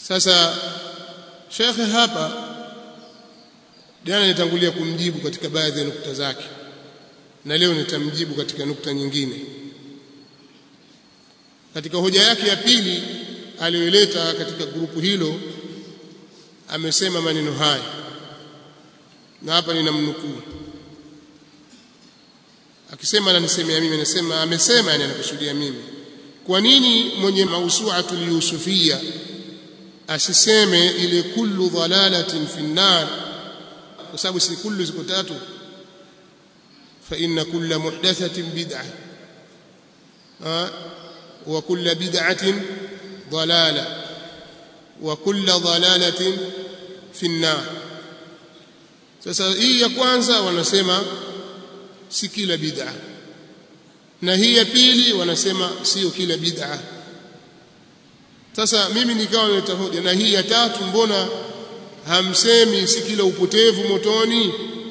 sasa shekhe hapa jana nitangulia kumjibu katika baadhi ya nukta zake na leo nitamjibu katika nukta nyingine katika hoja yake ya pili aliyoileta katika grupu hilo amesema maneno haya na hapa ninamnukuu akisema ananisemea mimi anasema amesema yani anakusudia mimi kwa nini mwenye mausuatul yusufia asiseme ile kullu dhalalatin fi nnar kwa sababu si kullu ziko tatu fa inna kulla muhdathatin bid'ah wa kulla bid'atin ضلاله وكل ضلاله في النار sasa hii ya kwanza wanasema si kila bid'a na hii ya pili wanasema sio kila bid'a sasa mimi nikawa naleta hoja na hii ya tatu mbona hamsemi si kila upotevu motoni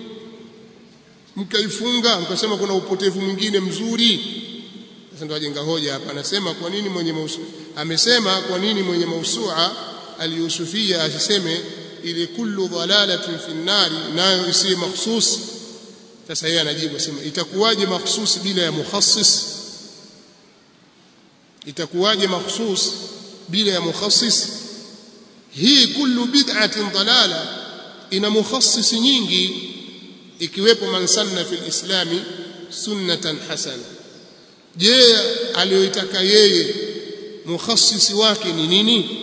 mkaifunga mkasema kuna upotevu mwingine mzuri sasa ndo ajenga hoja hapa anasema kwa nini mwenye mausu amesema kwa nini mwenye mausua aliyusufia asiseme ile kullu dhalalatin fi nnari nayo isiwe makhsus sasa yeye anajibu asema itakuwaje makhsus bila ya mukhassis itakuwaje makhsus bila ya mukhassis hii kullu bid'atin dalala ina mukhassis nyingi ikiwepo man sanna fil islami sunnatan hasana je aliyoitaka yeye mukhassisi wake ni nini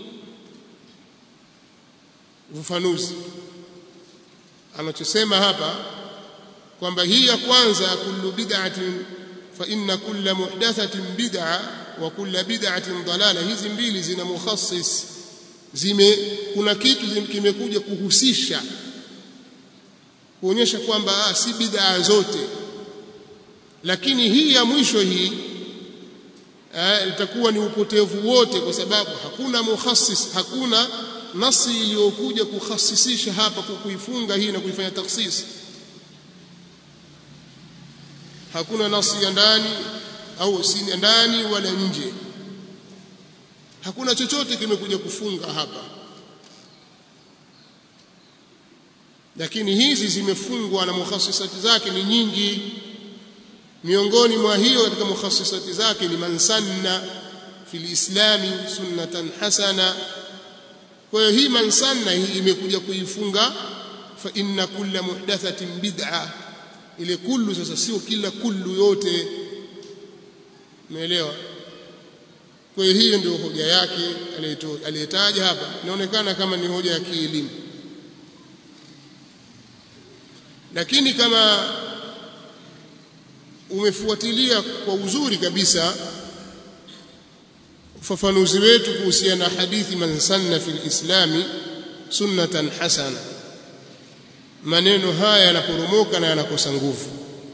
ufafanuzi anachosema hapa kwamba hii ya kwanza kullu bid'atin fa inna kulla muhdathatin bid'a wa kulla bid'atin dalala hizi mbili zina mukhassis zime kuna kitu kimekuja kuhusisha kuonyesha kwamba ah, si bid'a zote lakini hii ya mwisho hii itakuwa ni upotevu wote kwa sababu hakuna mukhassis hakuna nasi iliyokuja kukhasisisha hapa kuifunga hii na kuifanya takhsis hakuna nasi ya ndani au si ndani wala nje hakuna chochote kimekuja kufunga hapa lakini hizi zimefungwa na mukhassisati zake ni nyingi miongoni mwa hiyo katika mukhassisati zake ni man sanna fil islami sunnatan hasana kwa hiyo hii man sanna hii imekuja kuifunga fa inna kulla muhdathatin bid'a ile kullu sasa sio kila kullu yote umeelewa kwa hiyo hiyo ndio hoja yake aliyetaja hapa inaonekana kama ni hoja ya kielimu lakini kama umefuatilia kwa uzuri kabisa ufafanuzi wetu kuhusiana na hadithi man sanna fil islami sunnatan hasana maneno haya yanaporomoka na yanakosa nguvu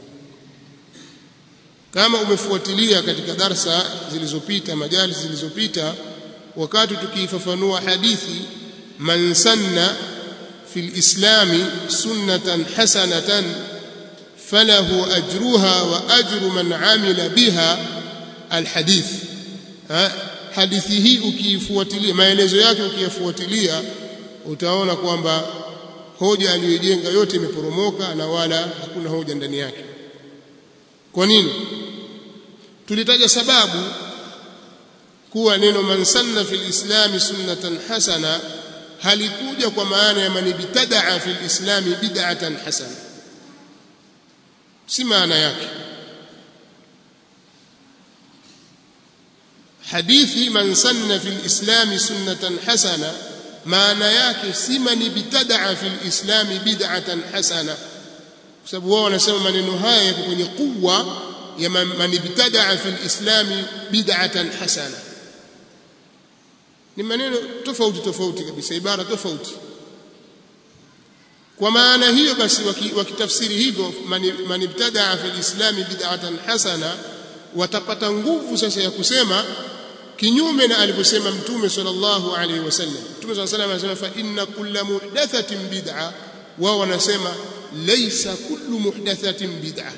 kama umefuatilia katika darsa zilizopita majali zilizopita wakati tukiifafanua hadithi man sanna fil islami sunnatan hasanatan فله أجرها وأجر من عمل بها الحديث hadithi hii ukiifuatilia maelezo yake ukiyafuatilia utaona kwamba hoja aliyojenga yote imeporomoka na wala hakuna hoja ndani yake kwa nini tulitaja sababu kuwa neno man sanna fil islami sunnatan hasana halikuja kwa maana ya man ibtadaa fil islami bid'atan hasana si maana yake hadithi man sanna fil islami sunnatan hasana maana yake si man ibtadaa fil islami bid'atan hasana kwa sababu wao wanasema maneno haya yako kwenye kuwa ya man ibtadaa fil islami bid'atan hasana ni maneno tofauti tofauti kabisa ibara tofauti kwa maana hiyo basi wakitafsiri hivyo man ibtadaa fil islami bid'atan hasana watapata nguvu sasa ya kusema kinyume na alivyosema mtume sallallahu alaihi wasallam mtume sallallahu alaihi wasallam anasema fa inna kulla muhdathatin bid'a wao wanasema laysa kullu muhdathatin bid'a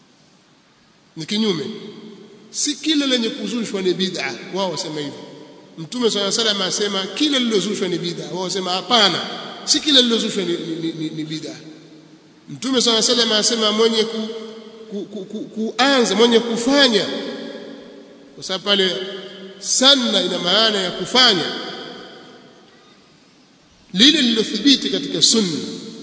ni kinyume si kila lenye kuzushwa ni bid'a wao wasema hivyo mtume swalla salam asema kila lilozushwa ni bid'a wao wasema hapana si kila lilozushwa ni, ni, ni, ni bid'a mtume swalla salam asema mwenye ku, ku, ku, ku, kuanza mwenye kufanya kwa sababu pale sanna ina maana ya kufanya lile lilothibiti katika sunna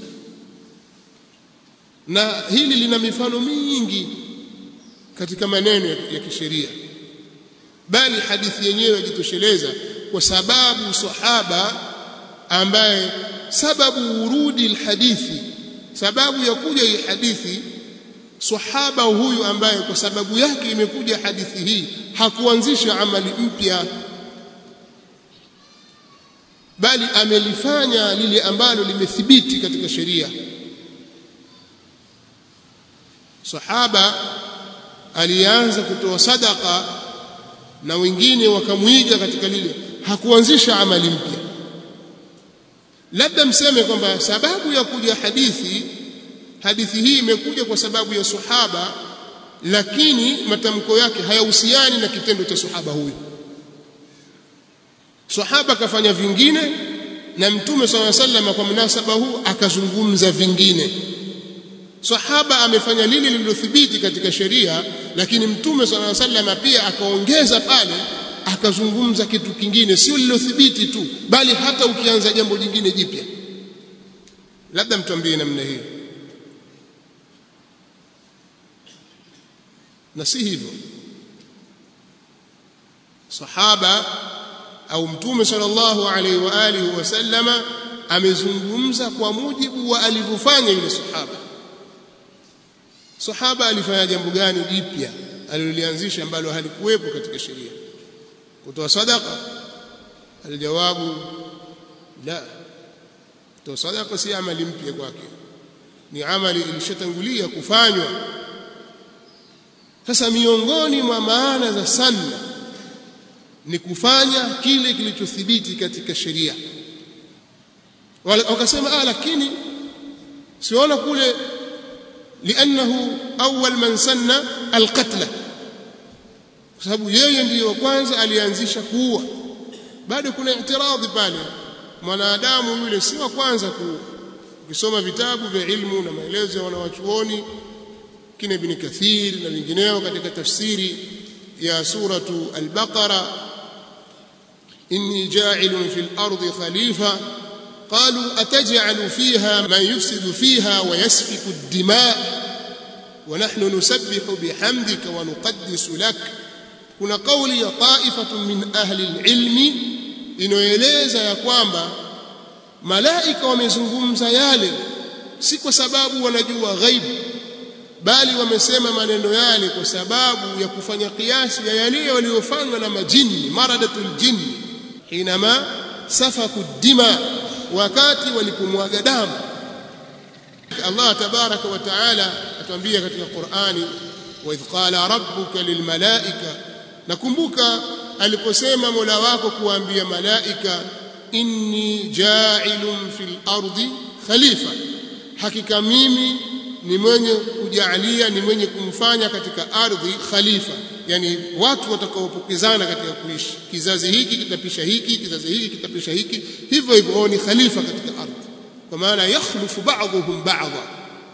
na hili lina mifano mingi katika maneno ya, ya kisheria bali hadithi yenyewe yajitosheleza kwa sababu sahaba ambaye sababu urudi alhadithi sababu ya kuja hii hadithi sahaba huyu ambaye kwa sababu yake imekuja hadithi hii hakuanzisha amali mpya bali amelifanya lile ambalo limethibiti katika sheria sahaba alianza kutoa sadaka na wengine wakamwiga katika lile hakuanzisha amali mpya labda mseme kwamba sababu ya kuja hadithi hadithi hii imekuja kwa sababu ya sahaba lakini matamko yake hayahusiani na kitendo cha sahaba huyu sahaba kafanya vingine na mtume swalla sallam kwa mnasaba huu akazungumza vingine sahaba amefanya lile lililothibiti katika sheria lakini mtume swalla sallam pia akaongeza pale akazungumza kitu kingine sio lililothibiti tu bali hata ukianza jambo jingine jipya labda mtuambie namna hiyo na si hivyo sahaba au mtume sallallahu alaihi wa alihi wasallama amezungumza kwa mujibu wa alivyofanya yule sahaba sahaba alifanya jambo gani jipya alilolianzisha ambalo halikuwepo katika sheria kutoa sadaka aljawabu la kutoa sadaka si amali mpya kwake ni amali ilishatangulia kufanywa sasa miongoni mwa maana za sanna ni kufanya kile kilichothibiti katika sheria wakasema ah lakini siona kule liannahu awwal man sanna alqatla kwa sababu yeye ndiyo wa kwanza alianzisha kuua bado kuna itiradhi pale mwanadamu yule si wa kwanza kuua ukisoma vitabu vya ilmu na maelezo ya wanawachuoni kina ibn kathir na vingineo katika tafsiri ya suratu al-baqara inni ja'ilun fil ardi khalifa قالوا أتجعل فيها من يفسد فيها ويسفك الدماء ونحن نسبح بحمدك ونقدس لك kuna kauli ya taifatu min ahli alilmi inayoeleza ya kwamba malaika wamezungumza yale si kwa sababu wanajua ghaibu bali wamesema maneno yale kwa sababu ya kufanya kiasi ya yale waliyofanywa na majini maradatul jinni hinama safaku dima wakati walipomwaga damu Allah tabaraka wa taala atuambia katika Qur'ani wa idh qala rabbuka lilmalaika nakumbuka aliposema Mola wako kuambia malaika inni ja'ilun fil ardi khalifa hakika mimi ni mwenye kujalia ni mwenye kumfanya katika ardhi khalifa yani watu watakaopokezana katika kuishi kizazi hiki kitapisha hiki kizazi hiki kitapisha hiki hivyo hivyo ni khalifa katika ardhi kwa maana yakhlufu ba'dhum ba'dha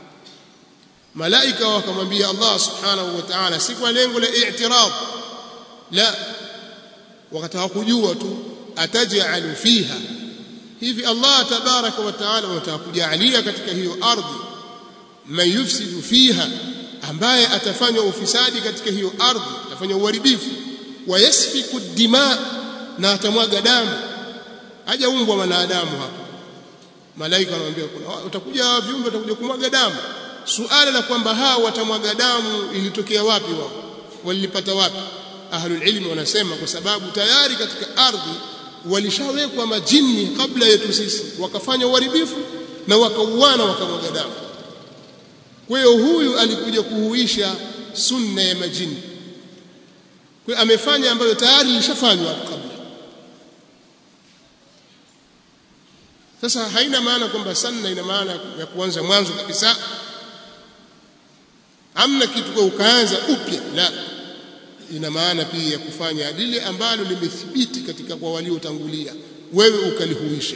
malaika wakamwambia Allah subhanahu wa ta'ala si kwa lengo la i'tirad la wakataka kujua tu ataj'alu fiha hivi Allah tabaraka wa ta'ala wanataka kujalia katika hiyo ardhi man yufsidu fiha ambaye atafanya ufisadi katika hiyo ardhi atafanya uharibifu wayasfiku dima na atamwaga damu hajaumbwa mwanadamu hapa malaika anamwambia kuna utakuja viumbe watakuja kumwaga damu suala la kwamba hao watamwaga damu ilitokea wapi wao walipata wapi ahlul ilmi wanasema kwa sababu tayari katika ardhi walishawekwa majini kabla yetu sisi wakafanya uharibifu na wakauana wakamwaga damu kwa hiyo huyu alikuja kuhuisha sunna ya majini kwa amefanya ambayo tayari ilishafanywa kabla sasa haina maana kwamba sanna ina maana ya kuanza mwanzo kabisa amna kitu kwa ukaanza upya la ina maana pia ya kufanya lile ambalo limethibiti katika kwa waliotangulia wewe ukalihuisha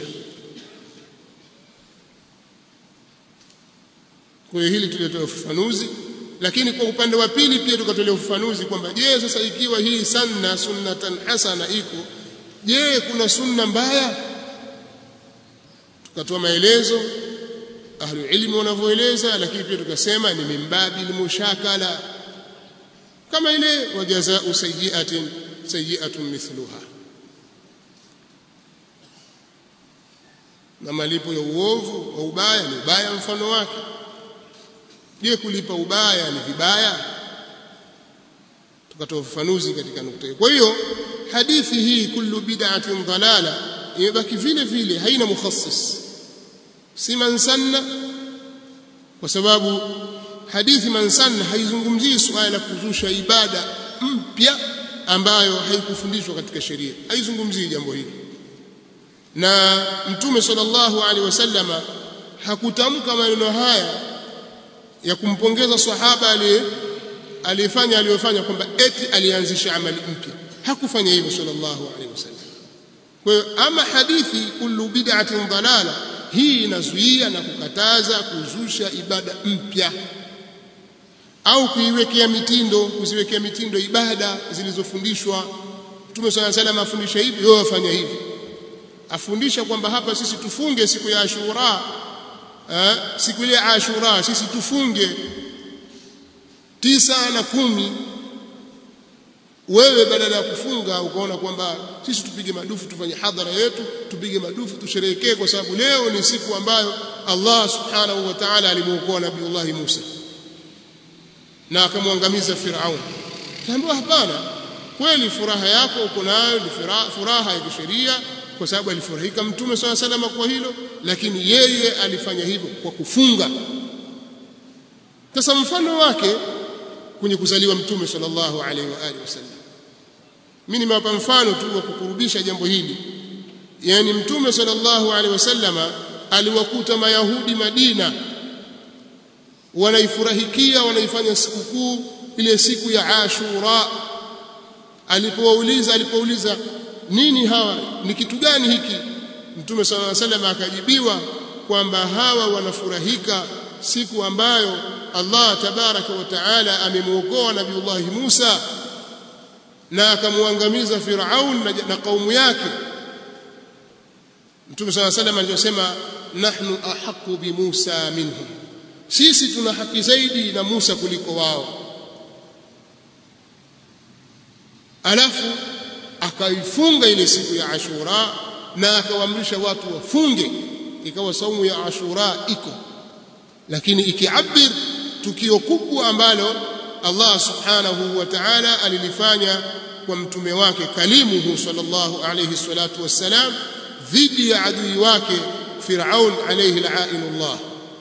kwa hiyo hili tulitoa ufafanuzi lakini kwa upande wa pili pia tukatolea ufafanuzi kwamba je sasa ikiwa hii sanna sunnatan hasana iko je kuna sunna mbaya tukatoa maelezo ahlu ilmi wanavyoeleza lakini pia tukasema ni mimbabi mushakala kama ile wajazau sayyi'atin sayyi'atun mithluha na malipo ya uovu wa ubaya ni ubaya mfano wake je kulipa ubaya ni vibaya tukatoa ufafanuzi katika nukta hiyo kwa hiyo hadithi hii kullu bid'atin dalala imebaki vile vile haina mukhassis si man sanna kwa sababu hadithi man sanna haizungumzii suala la kuzusha ibada mpya ambayo haikufundishwa katika sheria haizungumzii jambo hili na mtume sallallahu alaihi wasallama hakutamka maneno haya ya kumpongeza sahaba aliye aliyefanya aliyofanya kwamba eti alianzisha amali mpya hakufanya hivyo sallallahu alaihi wasallam kwa hiyo ama hadithi kullu bid'atin dalala hii inazuia na kukataza kuzusha ibada mpya au kuiwekea mitindo kuziwekea mitindo ibada zilizofundishwa Mtume صلى الله عليه وسلم afundisha hivi wewe wafanya hivi afundisha kwamba hapa sisi tufunge siku ya Ashura eh, siku ile ya Ashura sisi tufunge tisa na kumi wewe badala ya kufunga ukaona kwamba sisi tupige madufu tufanye hadhara yetu tupige madufu tusherehekee kwa sababu leo ni siku ambayo Allah subhanahu wa ta'ala alimuokoa Nabiiullah Musa na akamwangamiza Firaun kaambiwa hapana kweli furaha yako uko nayo ni furaha ya kisheria kwa sababu alifurahika mtume swalla salama kwa hilo lakini yeye alifanya hivyo kwa kufunga sasa mfano wake kwenye kuzaliwa mtume sallallahu alaihi wa alihi wasallam mimi nimewapa mfano tu wa kukurubisha jambo hili yani mtume sallallahu alaihi wasallama aliwakuta mayahudi Madina wanaifurahikia wanaifanya sikukuu ile siku ya Ashura alipowauliza alipouliza nini hawa ni kitu gani hiki mtume sallallahu alaihi wasallam akajibiwa kwamba hawa wanafurahika siku ambayo Allah tabaraka wa taala amemuokoa nabiiullah Musa na akamwangamiza Firaun na, na kaumu yake Mtume صلى الله عليه وسلم alisema nahnu ahqqu bi Musa minhum sisi tuna haki zaidi na Musa kuliko wao alafu akaifunga ile siku ya Ashura na akawaamrisha watu wafunge ikawa saumu ya Ashura iko lakini ikiabir tukio kubwa ambalo Allah subhanahu wa ta'ala alilifanya kwa mtume wake kalimuhu sallallahu alayhi salatu wassalam dhidi ya adui wake Firaun alayhi la'inullah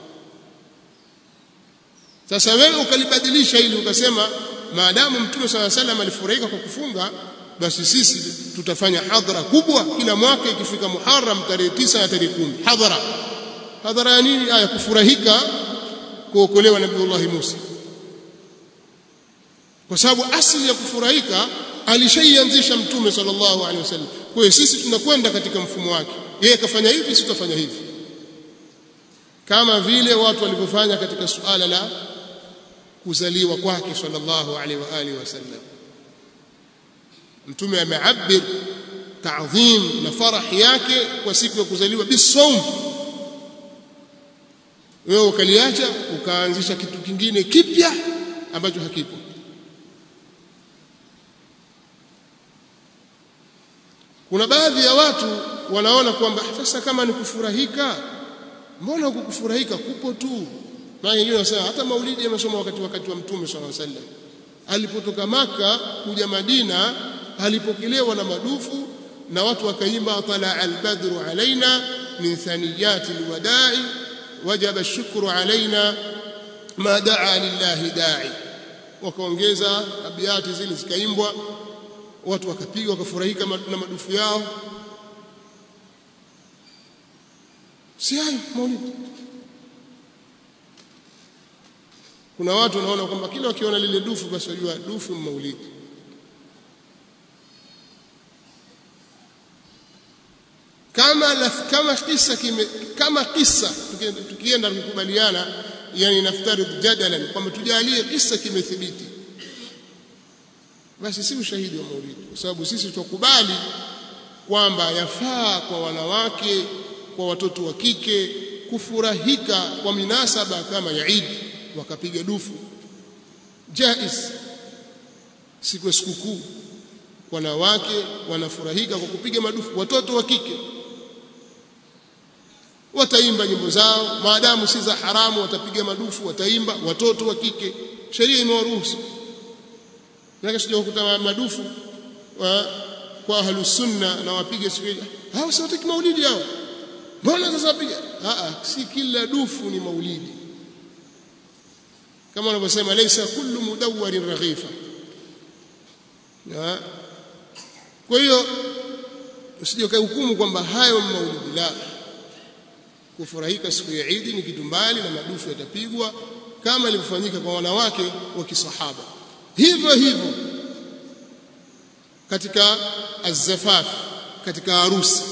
sasa wewe ukalibadilisha ili ukasema maadamu mtume صلى الله عليه وسلم alifurahika kwa kufunga basi sisi tutafanya hadhara kubwa kila mwaka ikifika Muharram tarehe 9 na tarehe 10 hadhara hadhara ya nini aya kufurahika kuokolewa nabiiullah Musa kwa sababu asili ya kufurahika alishaianzisha mtume sallallahu alaihi wasallam kwa hiyo sisi tunakwenda katika mfumo wake yeye kafanya hivi sisi tutafanya hivi kama vile watu walivyofanya katika suala la kuzaliwa kwake sallallahu alaihi wa alihi wasallam mtume ameabir ta'dhim na farah yake kwa siku ya kuzaliwa bisawm wewe ukaliacha ukaanzisha kitu kingine kipya ambacho hakipo kuna baadhi ya watu wanaona kwamba sasa kama ni kufurahika mbona huku kufurahika kupo tu maana wengine wanasema hata maulidi yamesoma wakati wakati wa mtume sallallahu alaihi wasallam alipotoka maka kuja Madina alipokelewa na madufu na watu wakaimba tala albadru alaina min thaniyati alwada'i wajaba ash-shukru alaina ma daa lillahi da'i wakaongeza abiyati zile zikaimbwa watu wakapiga wakafurahika na madufu yao si hayo maulidi kuna watu wanaona kwamba kila wakiona lile dufu basi wajua dufu maulidi kama laf, kama kisa kime, kama kisa tukienda kukubaliana yani naftarid jadalan kwamba tujalie kisa kimethibiti basi si ushahidi wa maulidi kwa sababu sisi tukubali kwamba yafaa kwa wanawake kwa watoto wa kike kufurahika kwa minasaba kama ya Eid wakapiga dufu jaiz siku ya sikukuu wanawake wanafurahika kwa kupiga madufu watoto wa kike wataimba nyimbo zao maadamu si za haramu watapiga madufu wataimba watoto wa kike sheria imewaruhusu na sija kukuta madufu wa, kwa ahlus sunna na wapige siku hao si wataki maulidi hao mbona sasa wapiga a si kila dufu ni maulidi kama wanavyosema laysa kullu mudawwarin raghifa na kwa hiyo usije ukahukumu kwamba hayo maulidi la kufurahika siku ya Eid ni kitu mbali na madufu yatapigwa kama ilivyofanyika kwa wanawake wa kisahaba hivyo hivyo katika azzafaf katika harusi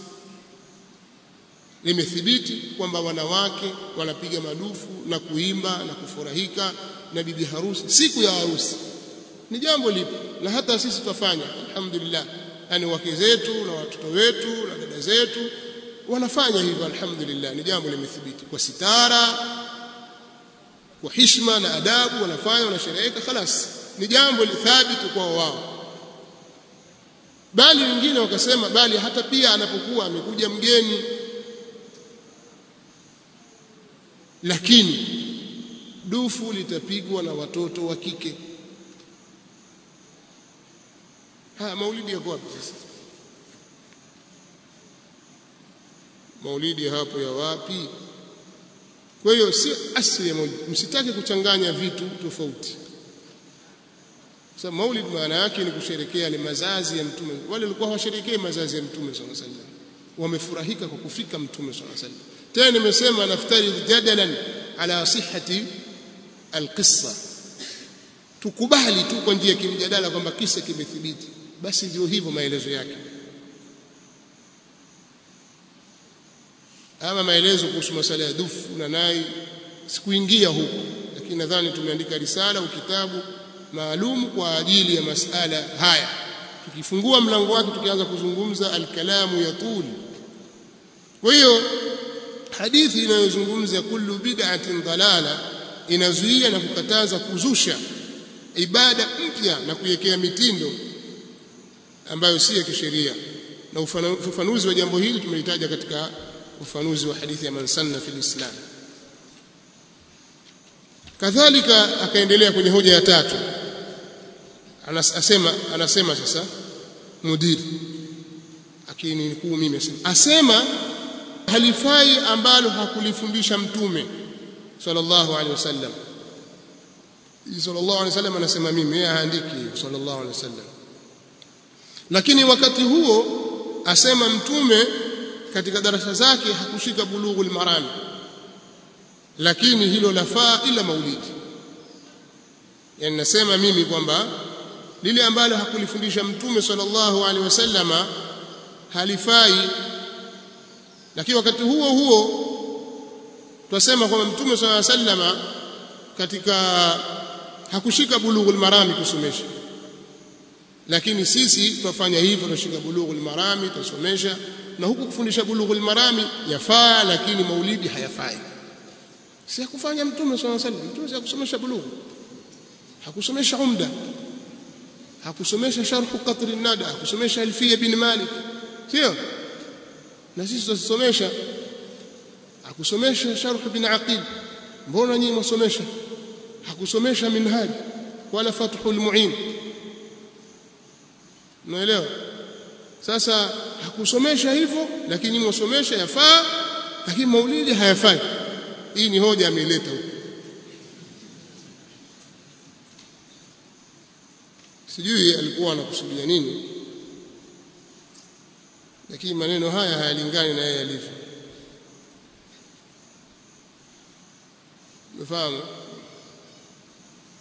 limethibiti kwamba wanawake wanapiga madufu na kuimba na kufurahika na bibi harusi siku ya harusi ni jambo lipo na hata sisi tutafanya alhamdulillah yani wake zetu na watoto wetu na dada zetu wanafanya hivyo alhamdulillah ni jambo limethibiti kwa sitara kwa hishma na adabu wanafanya wanashereheka خلاص ni jambo lithabiti kwa wao bali wengine wakasema bali hata pia anapokuwa amekuja mgeni lakini dufu litapigwa na watoto wa kike haya maulidi yako wapi sasa maulidi hapo ya wapi kwa hiyo si asili ya maulidi msitake kuchanganya vitu tofauti sasa maulid maana yake ni kusherekea ni mazazi ya mtume wale walikuwa hawasherekei mazazi ya mtume sallallahu alaihi wasallam wamefurahika kwa kufika mtume sallallahu alaihi wasallam tena nimesema naftari jadalan ala sihhati alqissa tukubali tu kwa njia ya kimjadala kwamba kisa kimethibiti basi ndio hivyo maelezo yake ama maelezo kuhusu masala ya dufu na nai sikuingia huko lakini nadhani tumeandika risala au kitabu maalum kwa ajili ya masala haya tukifungua mlango wake tukianza kuzungumza alkalamu yatul kwa hiyo hadithi inayozungumza kullu bid'atin dalala inazuia na kukataza kuzusha ibada mpya na kuiwekea mitindo ambayo si ya kisheria na ufafanuzi wa jambo hili tumelitaja katika ufafanuzi wa hadithi ya man sanna fil islam kadhalika akaendelea kwenye hoja ya tatu anasema anasema sasa mudiri akini nikuu mimi asema asema halifai ambalo hakulifundisha mtume sallallahu alaihi wasallam sallallahu alaihi wasallam anasema mimi yeye haandiki sallallahu alaihi wasallam lakini wakati huo asema mtume katika darasa zake hakushika bulughul marami lakini hilo lafaa ila maulidi yani nasema mimi kwamba lile ambalo hakulifundisha mtume sallallahu alaihi wasallama halifai lakini wakati huo huo twasema kwamba mtume sallallahu alaihi wasallama katika hakushika bulughul marami kusomesha lakini sisi twafanya hivyo tunashika bulughul marami tusomesha na huku kufundisha bulughul marami yafaa lakini maulidi hayafai si kufanya mtume sallallahu alaihi wasallam mtume hakusomesha bulughu hakusomesha umda hakusomesha sharh qatr an-nada hakusomesha alfiya bin malik sio na sisi tusomesha hakusomesha sharh bin aqil mbona nyinyi msomesha hakusomesha minhaj wala fathul muin unaelewa sasa hakusomesha hivyo lakini mwasomesha yafaa lakini maulidi hayafai hii ni hoja ameileta huko sijui alikuwa anakusudia nini lakini maneno haya hayalingani na yeye alivyo umefahamu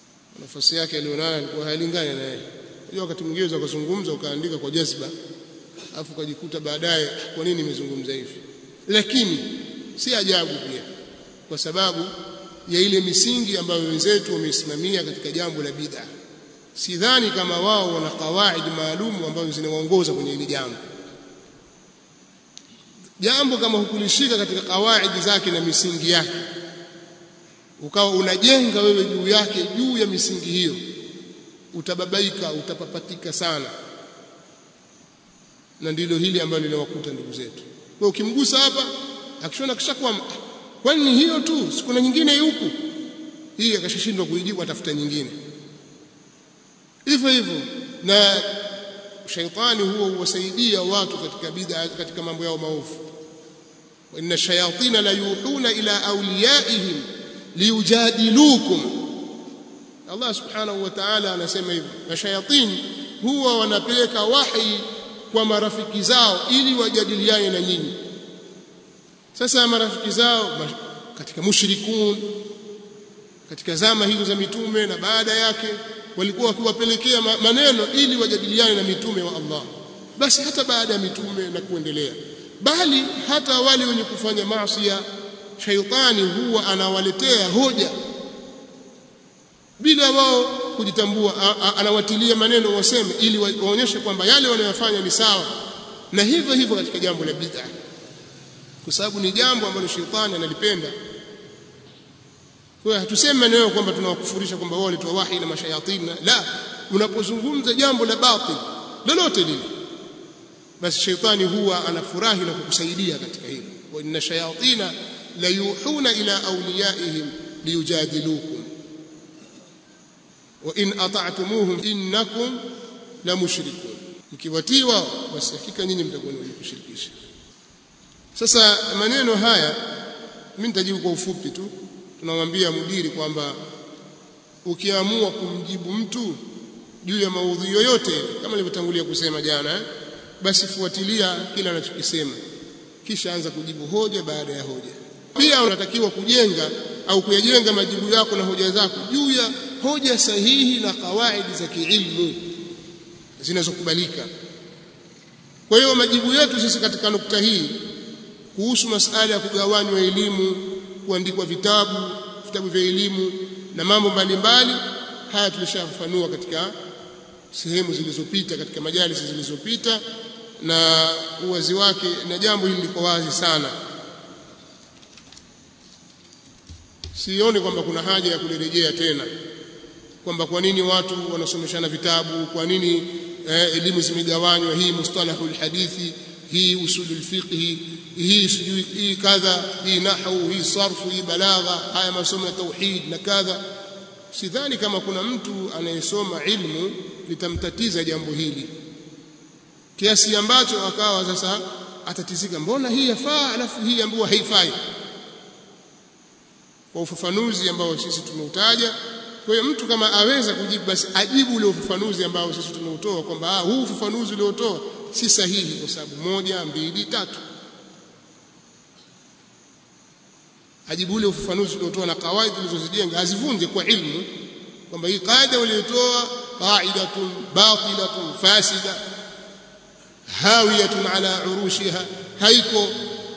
nafasi yake alionayo alikuwa hayalingani na yeye unajua wakati mwingine unaweza kuzungumza ukaandika kwa jazba afu ukajikuta baadaye kwa nini nimezungumza hivi lakini si ajabu pia kwa sababu ya ile misingi ambayo wenzetu wameisimamia katika jambo la bid'a sidhani kama wao wana kawaidi maalum ambazo zinawaongoza kwenye hili jambo jambo kama hukulishika katika kawaidi zake na misingi yake ukawa unajenga wewe juu yake juu ya misingi hiyo utababaika utapapatika sana na ndilo hili ambalo linawakuta ndugu zetu kwa ukimgusa hapa akishona kishakuwa kwani hiyo tu sikuna nyingine huku hii akashashindwa kuijibu atafuta nyingine hivyo hivyo na shaitani huwa huwasaidia watu katika bid'a katika mambo yao maovu wa inna shayatina la yuhuna ila awliyaihim liyujadilukum Allah subhanahu wa ta'ala anasema hivyo na shayatin huwa wanapeleka wahi kwa marafiki zao ili wajadiliane na nyinyi sasa marafiki zao katika mushrikun katika zama hizo za mitume na baada yake walikuwa wakiwapelekea maneno ili wajadiliane na mitume wa Allah basi hata baada ya mitume na kuendelea bali hata wale wenye kufanya maasi shaitani huwa anawaletea hoja bila wao kujitambua anawatilia maneno waseme ili waonyeshe kwamba yale wanayofanya ni sawa na hivyo hivyo katika jambo la bid'a kwa sababu ni jambo ambalo shetani analipenda kwa hiyo hatusemi maneno kwamba tunawakufurisha kwamba wao walitoa wahi na mashayatin la unapozungumza jambo la batil lolote lile basi shetani huwa anafurahi na kukusaidia katika hilo wa inna shayatina la yuhuna ila awliyaihim liyujadilukum wa in ata'tumuhum innakum la mushrikun mkiwatii wao basi hakika nyinyi mtakuwa ni wenye kushirikisha sasa maneno haya mimi nitajibu kwa ufupi tu tunamwambia mudiri kwamba ukiamua kumjibu mtu juu ya maudhui yoyote kama nilivyotangulia kusema jana eh, basi fuatilia kila anachokisema kisha anza kujibu hoja baada ya hoja pia unatakiwa kujenga au kuyajenga majibu yako na hoja zako juu ya hoja sahihi na kawaidi za kiilmu zinazokubalika kwa hiyo majibu yetu sisi katika nukta hii kuhusu masala ya kugawanywa elimu kuandikwa vitabu vitabu vya elimu na mambo mbalimbali haya tulishafafanua katika sehemu zilizopita katika majalisi zilizopita na uwazi wake na jambo hili liko wazi sana sioni kwamba kuna haja ya kulirejea tena kwamba kwa nini watu wanasomeshana vitabu kwa nini eh, elimu zimegawanywa hii mustalahul hadithi hii usulul fiqhi hii sijui hii kadha hii nahwu hii sarfu hii balagha haya masomo ya tauhid na kadha sidhani kama kuna mtu anayesoma ilmu litamtatiza jambo hili kiasi ambacho akawa sasa atatizika mbona hii yafaa alafu hii ambayo haifai kwa ufafanuzi ambao sisi tumeutaja kwa hiyo mtu kama aweza kujibu basi ajibu ule ufafanuzi ambao sisi tumeutoa kwamba huu ufafanuzi uliotoa si sahihi kwa sababu moja mbili tatu ajibu ule ufafanuzi uliotoa na kawaida zilizozijenga azivunje kwa ilmu kwamba hii kaida waliotoa qaidatun batilatun fasida hawiyatun ala urushiha haiko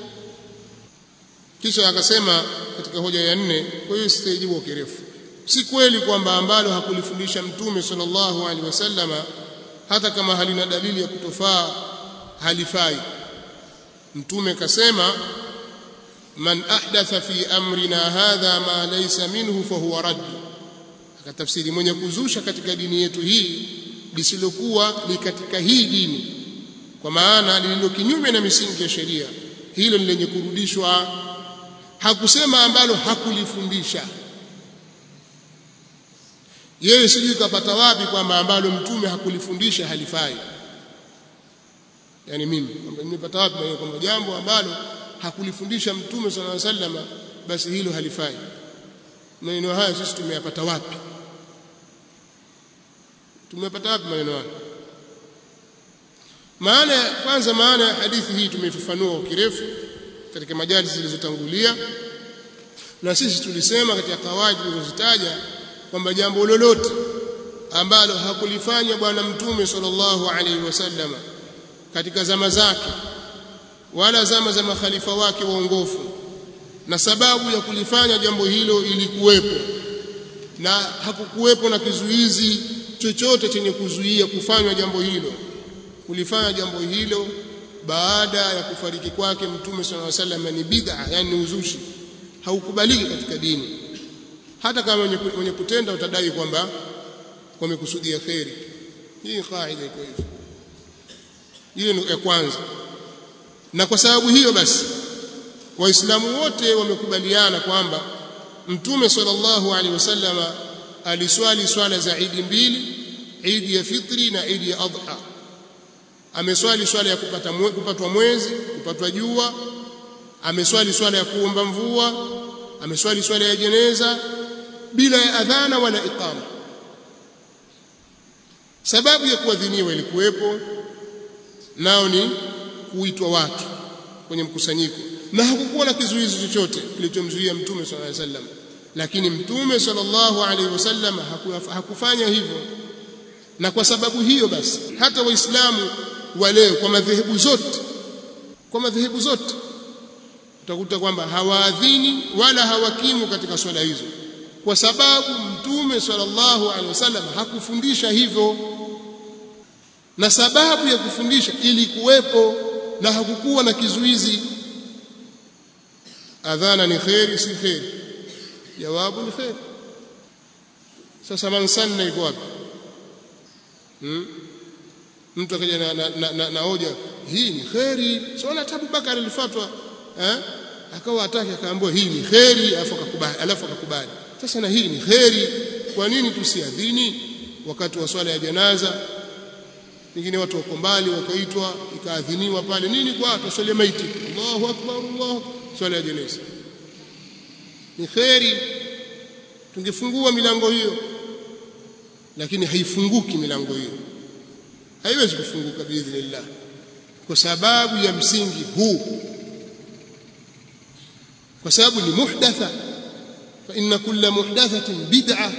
kisha akasema katika hoja ya nne kwa hiyo sitajibu kwa kirefu si kweli kwamba ambalo hakulifundisha mtume sallallahu alaihi wasallama hata kama halina dalili ya kutofaa halifai mtume kasema man ahdatha fi amrina hadha ma laysa minhu fahuwa radd akatafsiri mwenye kuzusha katika dini yetu hii lisilokuwa ni katika hii dini kwa maana lililo kinyume na misingi ya sheria hilo ni lenye kurudishwa hakusema ambalo hakulifundisha yeye sijui kapata wapi kwamba ambalo mtume hakulifundisha halifai yani mimi kwamba nimepata wapi kwamba jambo ambalo hakulifundisha mtume sallallahu alaihi wasallam basi hilo halifai maneno haya sisi tumeyapata wapi tumepata wapi maneno haya maana kwanza maana ya hadithi hii tumeifafanua kwa kirefu katika majalisi zilizotangulia na sisi tulisema katika kawaidi tulizozitaja kwamba jambo lolote ambalo hakulifanya bwana mtume sallallahu alaihi wasallam katika zama zake wala zama za makhalifa wake waongofu na sababu ya kulifanya jambo hilo ilikuwepo na hakukuwepo na kizuizi chochote chenye kuzuia kufanywa jambo hilo kulifanya jambo hilo baada ya kufariki kwake mtume sallallahu alaihi wasallam ni bid'a yani uzushi haukubaliki katika dini hata kama wenye kutenda utadai kwamba wamekusudia kheri hii kaida iko hivyo hiyo ni ya kwanza na kwa sababu hiyo basi waislamu wote wamekubaliana kwamba mtume sallallahu alaihi wasallam aliswali swala za idi mbili idi ya fitri na idi ya adha ameswali swala ya kupata mwe, kupatwa mwezi kupatwa jua ameswali swala ya kuomba mvua ameswali swala ya jeneza bila ya adhana wala iqama sababu ya kuadhiniwa ilikuwepo nao ni kuitwa watu kwenye mkusanyiko na hakukuwa na kizuizi chochote kilichomzuia mtume sallallahu alaihi wasallam lakini mtume sallallahu alaihi wasallam hakufanya hivyo na kwa sababu hiyo basi hata waislamu wa leo kwa madhehebu zote kwa madhehebu zote utakuta kwamba hawaadhini wala hawakimu katika swala hizo kwa sababu mtume sallallahu alaihi wasallam hakufundisha hivyo na sababu ya kufundisha ilikuwepo na hakukuwa na kizuizi adhana ni kheri si kheri jawabu ni kheri sasa man sanna iko wapi hmm? mtu akaja na, na, na, na, na hoja hii ni kheri sio na Abu Bakar alifatwa eh akawa ataki akaambiwa hii ni kheri alafu akakubali alafu akakubali sasa na hii ni kheri kwa nini tusiadhini wakati wa swala ya janaza pengine watu wako mbali wakaitwa ikaadhiniwa pale nini kwa tuswalie maiti Allahu akbar Allah swala ya janaza ni kheri tungefungua milango hiyo lakini haifunguki milango hiyo haiwezi kufunguka biidhnillah kwa sababu ya msingi huu kwa sababu ni muhdatha fa inna kulla muhdathatin bid'a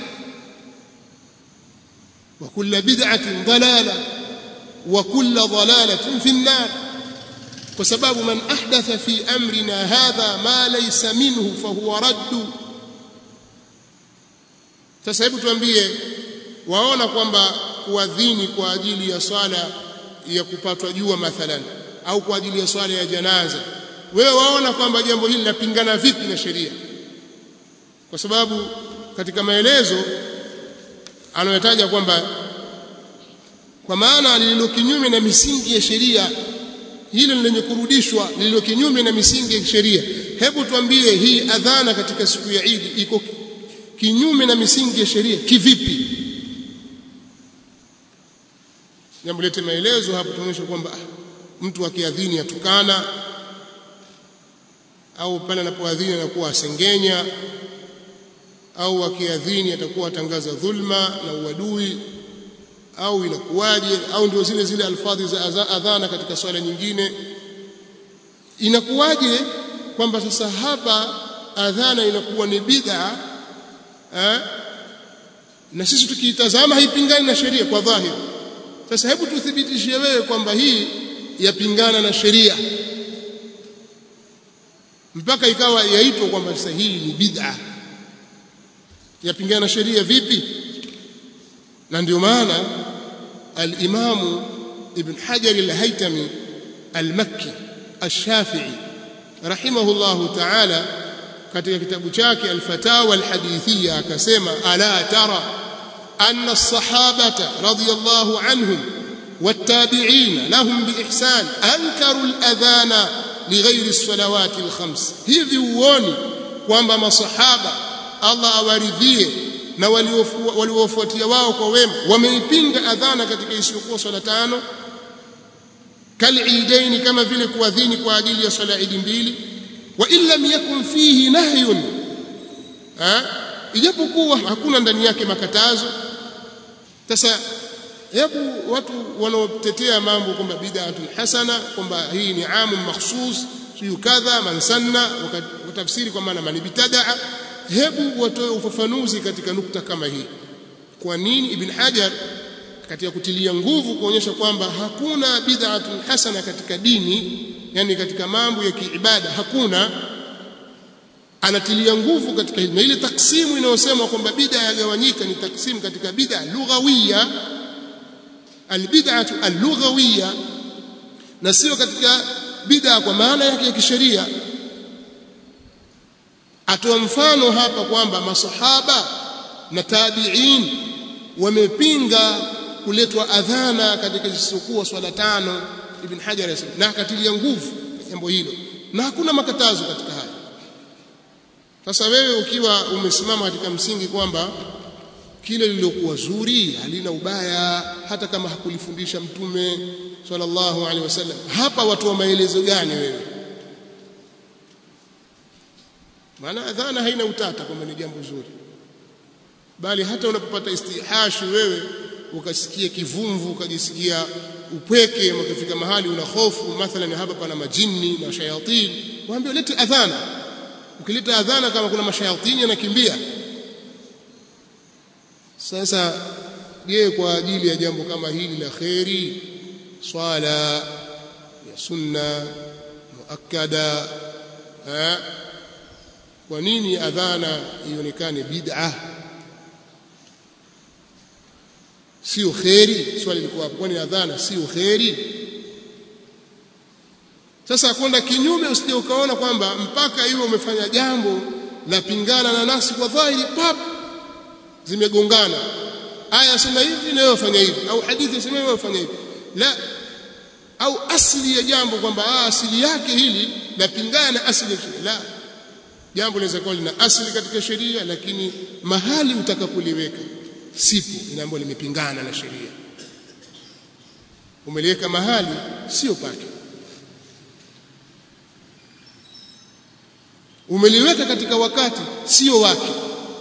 wa kulla bid'atin dalala wa kulla dalalatin fi an-nar kwa sababu man ahdatha fi amrina hadha ma laysa minhu fa huwa raddu sasa hebu tuambie waona kwamba kuadhini kwa ajili ya swala ya kupatwa jua mathalan au kwa ajili ya swala ya janaza wewe waona kwamba jambo hili linapingana vipi na sheria kwa sababu katika maelezo anayotaja kwamba kwa maana lililo kinyume na misingi ya sheria hilo lenye kurudishwa lililo kinyume na misingi ya sheria hebu tuambie hii adhana katika siku ya Idi iko kinyume na misingi ya sheria kivipi jambo lete maelezo hapo tunaonyesha kwamba mtu akiadhini atukana au pale anapoadhini anakuwa asengenya au akiadhini atakuwa atangaza dhulma na uadui au inakuwaje au ndio zile zile alfadhi za adhana katika swala nyingine inakuwaje kwamba sasa hapa adhana inakuwa ni bid'a eh? na sisi tukiitazama haipingani na sheria kwa dhahiri sasa hebu tuthibitishie wewe kwamba hii yapingana na sheria mpaka ikawa yaitwa kwamba sasa hii ni bid'a yapingana na sheria vipi na ndio maana al-Imam Ibn Hajar al-Haytami al-Makki al-Shafi'i rahimahullahu ta'ala katika kitabu chake al-Fatawa al-Hadithiyya akasema ala tara anna as-sahabata radiyallahu anhum والتابعين لهم بإحسان أنكروا الأذان لغير الصلوات الخمس hivi uoni kwamba masahaba Allah awaridhie na waliofuatia wao kwa wema wameipinga adhana katika isiyokuwa swala tano kaliidaini kama vile kuadhini kwa ajili ya swala idi mbili wa in lam yakun fihi nahyun ijapokuwa hakuna ndani yake makatazo sasa hebu watu wanaotetea mambo kwamba bid'atun hasana kwamba hii ni amu makhsus siyo kadha man sanna watafsiri kwa maana man bitadaa hebu watoe ufafanuzi katika nukta kama hii kwa nini ibn hajar katika kutilia nguvu kuonyesha kwamba hakuna bid'atun hasana katika dini yani katika mambo ya kiibada hakuna anatilia nguvu katika hili na ile taksimu inayosema kwamba bid'a yagawanyika ni taksimu katika bid'a lughawiyya albid'atu allughawiyya na sio katika bid'a kwa maana yake ya kisheria atoa mfano hapa kwamba masahaba na tabi'in wamepinga kuletwa adhana katika zisizokuwa swala tano ibn hajar yasema na akatilia nguvu jambo hilo na hakuna makatazo katika haya sasa wewe ukiwa umesimama katika msingi kwamba kile lililokuwa zuri halina ubaya hata kama hakulifundisha mtume sallallahu alaihi wasallam hapa watu wa maelezo gani wewe maana adhana haina utata kwamba ni jambo zuri bali hata unapopata istihashi wewe ukasikia kivumvu ukajisikia upweke ukafika mahali una hofu mathalan hapa pana majini na shayatini waambie lete adhana ukileta adhana kama kuna mashayatini yanakimbia sasa je kwa ajili ya jambo kama hili la kheri swala ya sunna muakkada eh kwa nini adhana ionekane bid'a sio kheri swali liko hapo kwani adhana sio kheri sasa kwenda kinyume usije ukaona kwamba mpaka iwe umefanya jambo la pingana na nasi kwa dhahiri pap zimegongana aya sema hivi na wewe fanya hivi au hadithi sema wewe fanya hivi la au asili ya jambo kwamba asili yake hili lapingana na asili ya la jambo linaweza kuwa lina asili katika sheria lakini mahali utakapoliweka sipo inaambiwa limepingana na sheria umeliweka mahali sio pake umeliweka katika wakati sio wake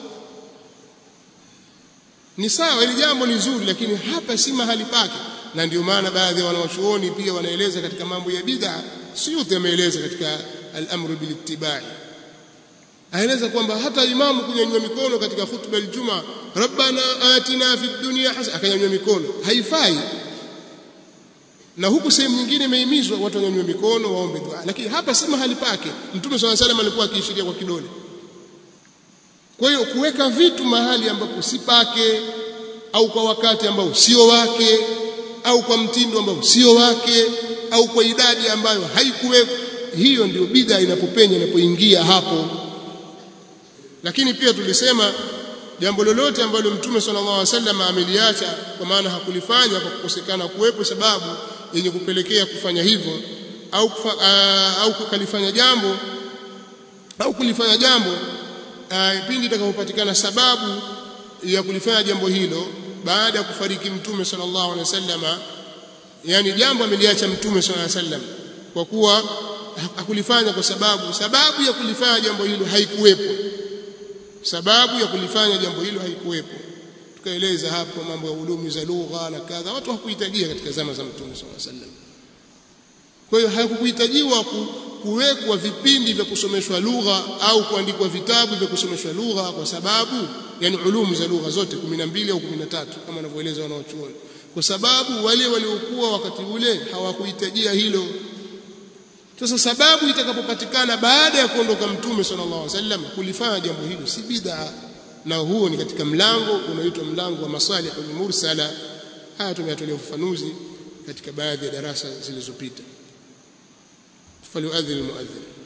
ni sawa ili jambo ni zuri lakini hapa si mahali pake na ndio maana baadhi ya wanawachuoni pia wanaeleza katika mambo ya bid'a Suyuti ameeleza katika al-amru bil ittibai aeleza kwamba hata imamu kunyanyua mikono katika khutba aljuma rabbana atina fid dunya hasana akanyanyua mikono haifai na huku sehemu nyingine imehimizwa watu wanyanyue mikono waombe dua lakini hapa si mahali pake mtume swalla salam alikuwa akiishiria kwa kidole kwa hiyo kuweka vitu mahali ambapo si pake au kwa wakati ambao sio wake au kwa mtindo ambao sio wake au kwa idadi ambayo haikuwekwa hiyo ndio bid'a inapopenya inapoingia hapo lakini pia tulisema jambo lolote ambalo mtume sallallahu alaihi wasallam ameliacha kwa maana hakulifanya kwa kukosekana kuwepo sababu yenye kupelekea kufanya hivyo au kufa, uh, au kukalifanya jambo au kulifanya jambo uh, pindi itakapopatikana sababu ya kulifanya jambo hilo baada ya kufariki mtume sallallahu alaihi wasallam yani jambo ameliacha mtume sallallahu alaihi wasallam kwa kuwa hakulifanya kwa sababu sababu ya kulifanya jambo hilo haikuwepo sababu ya kulifanya jambo hilo haikuwepo tukaeleza hapo mambo ya ulumi za lugha na kadha watu hawakuhitajia katika zama za mtume sallallahu alaihi wasallam kwa hiyo hakukuhitajiwa kuwekwa vipindi vya kusomeshwa lugha au kuandikwa vitabu vya kusomeshwa lugha kwa sababu yani ulumu za lugha zote 12 au 13 kama wanavyoeleza wanaochuoni kwa sababu wale waliokuwa wakati ule hawakuhitajia hilo sasa sababu itakapopatikana baada ya kuondoka mtume sallallahu alaihi wasallam kulifanya jambo hilo si bid'a na huo ni katika mlango unaoitwa mlango wa masalihul mursala haya tumeyatolea ufafanuzi katika baadhi ya darasa zilizopita falyuadhin almuadhin